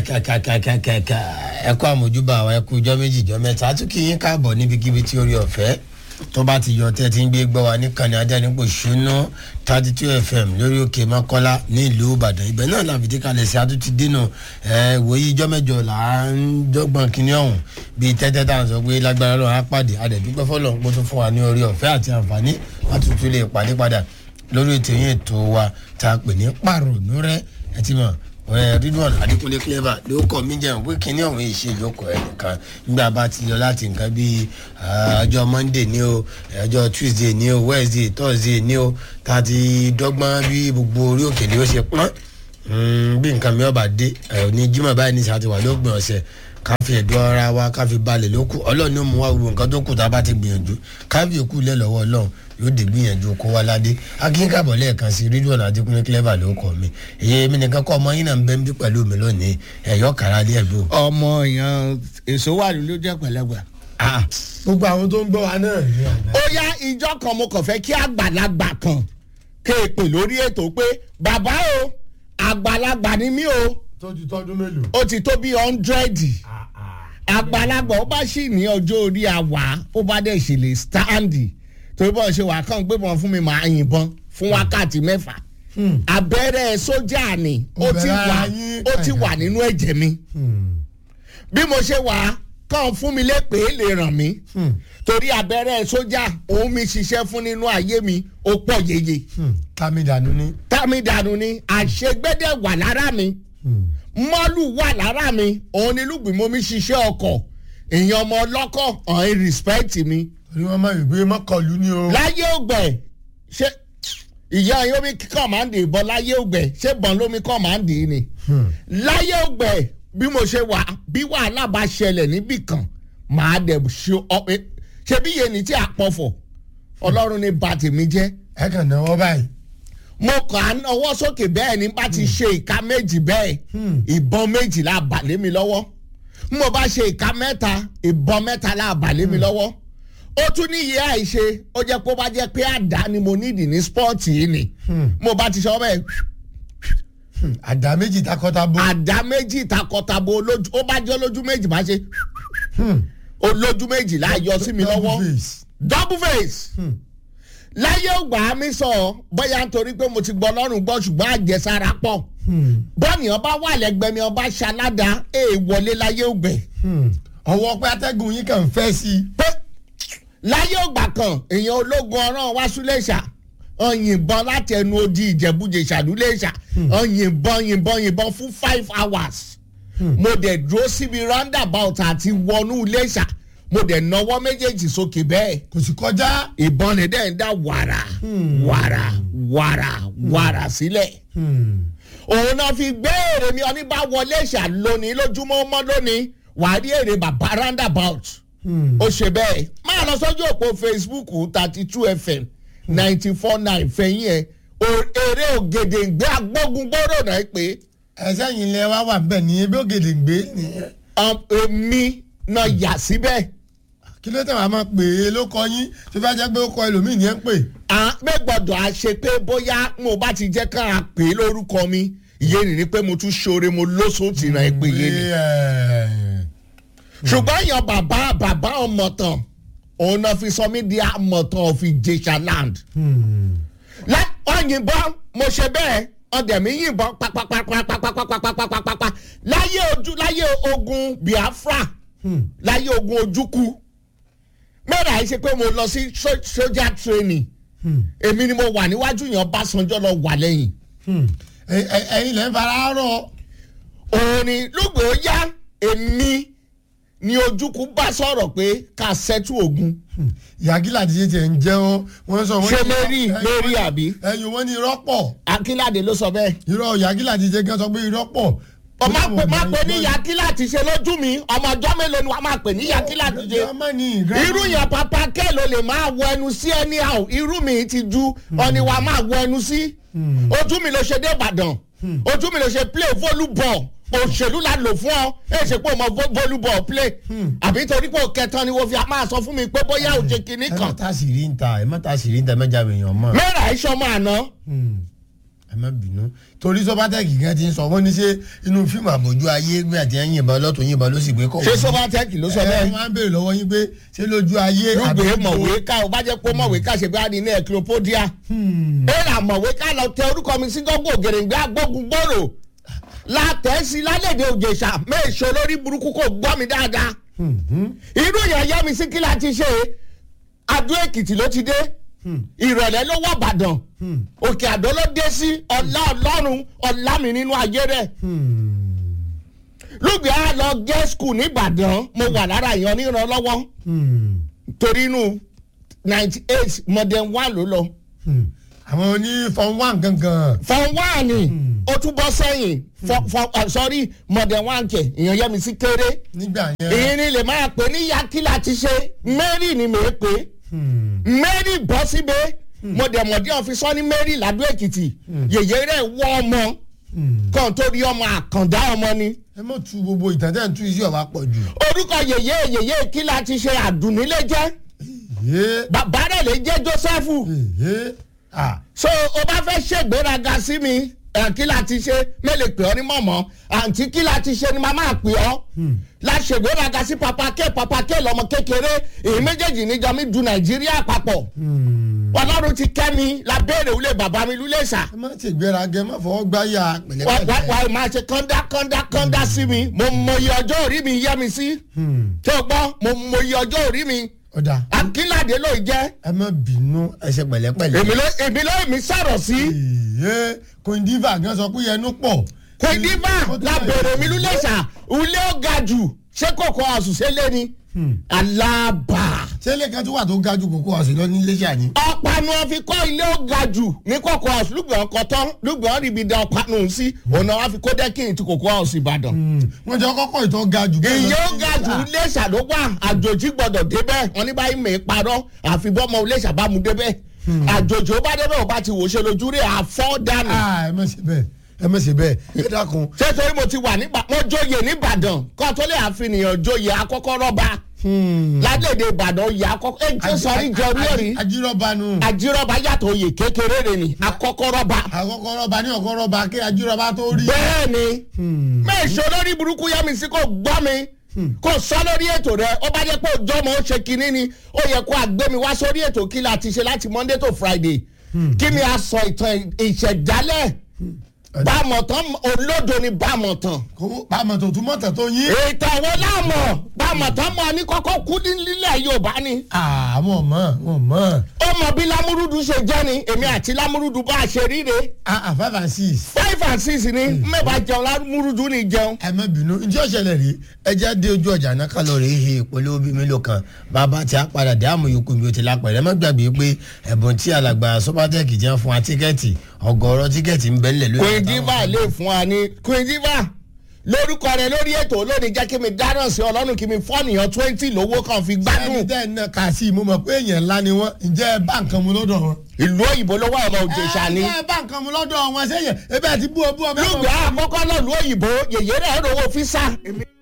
kàkàkàkàkà ẹ kú àmójúbà wa ẹ kú ijọ́ méjì ijọ́ mẹ́ta a tún kí yín káàbọ̀ níbikíbi tí orí ọ̀fẹ́ tó bá ti yọ tẹ́ ti ń gbé gbọ́ wa níkànnì adẹ́nipò ṣúná thirty two fm lórí òkè mọ́kọ́lá ní ìlú ìbàdàn ibẹ̀ náà la fìdí kalẹ̀ sí atúntí dínà ẹ wòye ijọ́ mẹ́jọ là ń dọ́gbọ̀n kínní ọ̀hún bíi tẹ́tẹ́ tá à ń sọ pé lágbára lọ́wọ́ á pàdé adẹ̀dúpẹ́ fọlọ́ ń pọ́tún fún wa ní orí ọ̀fẹ́ àti àǹfààní láti tún lè pàdé padà lórí ètò yín ètò wa tá a pè ní pàrònú rẹ ẹ ti mọ̀ ridwan adikunle clever ló kọ mí jẹun pé kínní ọ̀hún yìí ṣe ìjókòó ẹ̀ nìkan nígbà bá ti lọ láti nǹkan bíi ọjọ́ monday ní o ọjọ́ tuesday ní o wednesday thursday ní o tá a ti dọ́gbọ́n bí gbogbo orí òkè ni ó ṣe pọ́n bí nǹkan mi ọba dé ní jimoh báyìí ní sàtìwá lópin ọ̀sẹ̀ ká fi ẹ̀dọ́ ara wa ká fi balẹ̀ lókù ọlọ́run ló mú wa gbogbo nǹkan tó kù tá a bá ti gbìyànjú ká fi òkú lẹ́ lọ́wọ́ ọlọ́run yóò dé gbìyànjú kó wá ládé akínkàbọ̀ lẹ́ẹ̀kan sí rédíò náà adékúnlé clever ló kọ́ mi èyí èmi nìkan kọ́ ọmọ yín náà ń bẹ́ ń bí pẹ̀lú mi lónìí ẹ̀yọ́ kàrá lé ẹ̀ ló. ọmọ èèyàn èso wà ló jẹ́ pẹ̀lẹ́gbà. gbogbo àwọn tó ń gbọ́ wa náà ní àná. ó yá ìjọ kan mo kàn fẹ́ kí àgbàlagbà kan kéèpè lórí ètò pé bàbá o àgbàlagbà ni mí o tójú tọdún mélòó. ó ti tó bí ọ́ndrẹ́dì àgbàlagbà ó bá sì ní ọjọ́ orí àwà ó bá dẹ̀ ṣe lè stáǹdì torí bọ́ọ̀ ṣe wà kàn gbébọn fún mi máa yìnbọn fún wákàtí mẹ́fà abẹ́rẹ́ sójà ni ó ti wà ó ti wà nínú ẹ̀jẹ̀ mi bí mo ṣe wà kàn fún mi lépè lè ràn mí torí abẹ́rẹ́ sójà òun mi ṣiṣẹ́ fún nínú ayé mi ó pọ̀ yeye tami dànù ni. tami dànù ni àṣegbẹ́dẹ̀ wà lára mi mọ́lù wà lára mi òun ni lùgbìmọ̀ mi ṣiṣẹ́ ọkọ̀ èèyàn ọmọ ọlọ́kọ̀ ọ̀hún respect mi torí wọn máa ń gbé mọ́kànlú ni o. láyé ògbẹ ṣé ìyá yomi kọ́mándì ìbọn láyé ògbẹ ṣé bọ́n lómi kọ́mándì ni láyé ògbẹ bí mo ṣe wà bí wàhálà bá ṣẹlẹ̀ níbì kan màá dẹ̀ ṣe ọpẹ ṣé bí yẹn ní tí a pọ̀fọ̀ ọlọ́run ní ba tèmi jẹ́. ẹ kàn náwó báyìí. mo kàn án ọwọ́ sókè bẹ́ẹ̀ ni bá ti ṣe ìka méjì bẹ́ẹ̀ ìbọn méjìlá balẹ̀ mi lọ́wọ́ mo bá ṣe ìka mẹ́ta ìbọn mẹ́ta balẹ̀ mi lọ́wọ́ ó tún ní iye àìṣe ó jẹ́ pé ó bá jẹ́ pé àdá ni mo nídìí ní spọ́ọ̀tì yìí ni mo bá ti sọ bẹ́ẹ̀. àdá méjì takọtabo. àdá méjì takọtabo olójú ó bá jẹ́ olójú méjì bá ṣe olójú méjì láàyò sí mi lọ́wọ́ double face láyé ògbà mi sọ bóyá nítorí pé mo ti gbọ́ lọ́rùn gbọ́ ṣùgbọ́n àjẹsára pọ̀ bọ́ọ̀nì ọba wà lẹ́gbẹ̀ẹ́ mi ọba ṣaládàá èèwọlé láyé ògbẹ́. ọwọ́ pé atẹ́gùn yín kàn fẹ́ sí i. pé láyé ògbà kan èèyàn ológun ọ̀ràn wá súlẹ̀ṣà ọ̀yìnbọn láti ẹnu odi ìjẹ̀bújẹ ìṣàdúlẹ̀ṣà ọ̀yìnbọn yìnbọn yìnbọn fún five hours mo dẹ̀ dúró síbi roundabout àti wọnú iléṣà mo dẹ̀ nawọ́ méjèèjì sókè bẹ́ẹ̀ kò sì kọjá. ìbọn lè dẹ̀ ń dá wàrà wàrà wàrà wàrà sílẹ̀ òun náà fi gbé èrè mi ọní bá wọlé ṣà lónìí lójúmọ́ mọ́ lónìí wàá rí èrè bàbá roundabout ó ṣe bẹ́ẹ̀ máa lọ sọ́jú òpó facebook thirty two fm ninety four nine fẹ̀yìn ẹ̀ eré ògèdèǹgbé agbógungbòrò náà pé. ẹsẹ̀ yìí lẹ wá wà bẹ́ẹ̀ ní ebi ògèdèǹgbé. èmi náà yà síbẹ̀. kí ló tẹ̀ wá máa pè é ló kọ yín tó bá jẹ́ pé ó kọ ẹlòmíì ní ẹ̀ ń pè. àpè gbọ́dọ̀ a ṣe pé bóyá mo bá ti jẹ́ kára pè é lórúkọ mi ìyẹn ni pé mo tún ṣoore mo lóṣooṣì náà pé yé ni ṣùgbọ́n yan bàbá bàbá ọmọọ̀tàn òun náà fi sọ mí di amọ̀tàn of Ìjẹ̀ṣà land. wọ́n yìnbọn mo ṣe bẹ́ẹ̀ ọdẹ mi yìnbọn pàpàpàpàpàpàpàpàpàpàpà láyé ojú láyé ogun Biafra láyé ogun ojúkú mẹ́rin àìṣe pé mo lọ sí sójà training èmi ni mo wà níwájú yẹn Ọbásanjọ́ lọ wà lẹ́yìn. ẹ̀yin lẹ́ ń fara rọ. òun ni lùgbò yá èmi ni ojúkú bá sọ̀rọ̀ pé ká ṣẹ́tù ogun. yàgìlà ti ṣe tiẹ̀ ń jẹ́ wọ́n sọ. ṣé lérí lérí àbí. ẹyin wọn ní irọ́ pọ̀. akínládé ló sọ bẹ́ẹ̀. irọ́ yàgìlà ti ṣe gan sọ pé irọ́ pọ̀. ọmọ pè má pè ní yàgìlà ti ṣe lójú mi ọmọ ọjọ́ mélòó ni wàá máa pè ní yàgìlà ti ṣe. irú yẹn papa kẹ́ ló lè máa wọ ẹnu sí anyhow irú mi ti ju ọ̀ni wàá máa wọ ẹnu sí. ojú mi ló ṣe dé Ìbàdàn ojú mi ló ṣe play volleyball òṣèlú la lò fún ọ ẹ ṣe pé o mọ volleyball play àbí torí pé o kẹtàn ni wo fi máa sọ fún mi pé bóyá o ṣe kinní ẹ má kan. ta sìrí ń ta ẹ má ta sìrí ń ta mẹ́jà èèyàn mọ́. mẹ́ra iṣẹ́ ọmọ àná ẹ má bínú torí sọpátẹ́kì kan ti ń sọ wọ́n ní ṣe inú fíìmù àbójú ayé gbé àti ẹ̀yìn ìbọn lọ́tún yìnbọn ló sì gbé kọ̀ ṣé sọ́bátẹ́kì ló sọ ẹ bẹ́ẹ̀ wọ́n á béèrè lọ́wọ́ yín pé ṣé lójú ayé lùgbé àbí- mọ̀wé ká o bá jẹ́ pé mọ̀wé ká ṣe bá ní ní ẹ̀kírópódíà ó rà mọ̀wé ká lọ tẹ orúkọ mi sí gọ́gọ́ ògèrèǹgbé agbógun gbòòrò látẹ̀sí lálẹ́dẹ̀ òjèṣà méèṣó lórí burúkú kò gbọ́ mi dáadáa irú yẹn yẹ mi sí kí la ti ṣe adó èkìtì ló ti dé ìrọ̀lẹ́ ló wọ̀ bàdàn òkè àdó ló dé sí ọlá ọlọ́run ọlá mi nínú ayé rẹ̀ lùgbé á lọ gẹ́ skul nìbàdàn mo wà lára ìyan nírànlọ́wọ́ torí inú ninety eight modern one ló lọ àwọn oní fọn wán gangan fọn one ni ó tún bọ́ sẹ́yìn fọ fọ uh, sorry modern one kẹ̀ ìyẹn yẹ mi sí kéré nígbà yẹn èyí ni lè máa pè ní yakila ti ṣe mary ni mèé pé mary bọ́ síbẹ̀ mo dẹ̀ mọ̀ díẹ̀ fi sọ ní mary ládùú èkìtì yèyé rẹ̀ wọ́ ọmọ kan tó rí ọmọ àkàndá ọmọ ni ẹ mọ̀ tu gbogbo ìtàn tẹ́ ń tú iṣẹ́ ọ̀wá pọ̀ jù. orúkọ yèyé yèyé kíla ti ṣe àdùnnílé jẹ́ yé bàbá rẹ̀ lè jẹ́ jósẹ́fù yé ah so o bá fẹ́ ṣègbéraga sí mi ẹ̀ kí la ti ṣe mélòó pè ọ́ ní mọ̀mọ́ àǹtí kí la ti ṣe ni màá máa pè ọ́ la ṣègbéraga sí papake papake lọmọ kékeré èyí méjèèjì níjọ mi du nàìjíríà papọ̀ ọlọ́run ti kẹ́ mi la béèrè wúlé bàbá mi lúlé sà ẹ má ṣe gbéraga ẹ má fọwọ́ gbáyà wà pẹ̀lẹ́pẹ̀lẹ́. wà máa ṣe kọ́ńdá kọ́ńdá kọ́ńdá sí mi mo mọyì ọjọ́ orí mi yẹ mi sí tó gbọ́ mo mọyì ọjọ́ orí mi ọ̀dà akínládé ló jẹ́ ẹ má bínú ẹ ṣe pẹ̀lẹ́pẹ̀lẹ́. èmi ló èmi ló èmi sọ̀rọ̀ sí. yé kòndífà gan sọ pé ẹnu pọ̀. kòdìbà la bèrè mi lulẹ̀ṣà ulé ó ga jù ṣé kòkó àṣùṣe lé ni alábà ṣé ilé kan tó wà tó ga ju kókó ọ̀sìn lọ ní iléṣà ni. ọ̀panu fi kọ́ ilé ó ga jù ní kòkó àṣù lùgbọ̀n kọ́tọ́ lùgbọ̀n ríbi da ọ̀panu sí ọ̀nà wọn fi kó dẹ́kìn ti kòkó àṣù ìbàdàn. wọ́n jọ kọ́kọ́ ìtọ́ ga jù. bẹ́ẹ̀ lọ ìyẹn ó sí ga jù Iléṣà. iléṣà ló wà àjòjì gbọdọ̀ débẹ̀ wọn ní báyìí mèé parọ́ àfi bọ́mọ iléṣà bá mu débẹ̀ àjòjì ó bá débẹ̀ ó bá ti wò ṣe lójú rẹ̀ àfọ́ dànù. Ah, ẹ má ṣe bẹ́ẹ̀ ẹ má ṣe bẹ́ẹ̀ ẹ dákun. ṣé torí mo ti wà nígbà mo jóye nìbàdàn kó tó lè àfihàn jóye akọ́kọ́ rọ́bà ládèdè ìbàdàn oyè akọ́kọ́ ẹ̀ ń sọrí jẹ orí ẹ̀rí ajírọ́ba nu. àjírọ́bà yàtọ̀ oyè kékeré rẹ̀ ni akọ́kọ́ rọ́bà. àkọ́kọ́ rọ́ba ní ọ̀kọ́ rọ́ba kí ajírọ́ba tó rí. bẹ́ẹ̀ ni mẹ́ẹ̀ṣọ́ lórí burúkú yá mi sí kò gbọ́ mi kò sọ lórí ètò rẹ ó bá jẹ́ pé òjọ́ mọ̀ ó ṣe kinní ni ó yẹ kó àgbẹ̀ mi wá sórí ètò kí la ti ṣe láti monday to friday kí mi a sọ ìtàn ìṣẹ̀dálẹ̀ bámọ̀tán olódo ni bámọ̀tán kó pàmò tó túmọ̀ tẹ̀ tó yín. ètò àwọn láàmọ̀ bámọ̀tán mọ̀ ní kọ́kọ́ kú nílẹ̀ yorùbá ni àwọn ọmọ wọn mọ. ó mọ bí lámúrúdù ṣe jẹ́ ni èmi àti lámúrúdù bá a ṣe ríre ah five and six. five and six ni mẹ́bàá jẹun lámúrúdù ni jẹun. ẹ má bínú njẹ́ ọ̀ṣẹ̀lẹ̀ rí ẹjẹ́ dé ojú ọjà náà kálọ̀ rèé he ìpolówó bíi mélòó kan bàbá tí a padà dé àmọ́ yòókù mi ò ti lápẹ̀rẹ̀ ẹ má gbàgbé pé ẹ̀bùn tí alàgbà sọ́pàtẹ́kì jẹ́ fún wa tíkẹ́ẹ̀tì ọgọ́rọ̀ tíkẹ́ẹ̀tì ń bẹ́ńlẹ̀ lórí. queen diva lè fún wa ní queen diva lórúkọ rẹ lórí ètò lónìí jẹ́ kí mi dáná sí ọlọ́run kí mi fọ́ọ̀nìyàn twenty lówó kan fi ẹni gbádùn tẹ́ ẹ náà kà sí i mo mọ̀ pé èèyàn ńlá ni wọ́n ǹjẹ́ ẹ bá nǹkan mu lọ́dọ̀ wọn. ìlú òyìnbó ló wà ọmọ òjèṣà ni ẹ bá nǹkan mu lọ́dọ̀ wọn sẹ́yìn ebe ẹ ti bú ọ bú ọ bẹ́ẹ̀ lùgbà àkọ́kọ́ náà lù òyìnbó yèyé rẹ̀ rówó físà. èmi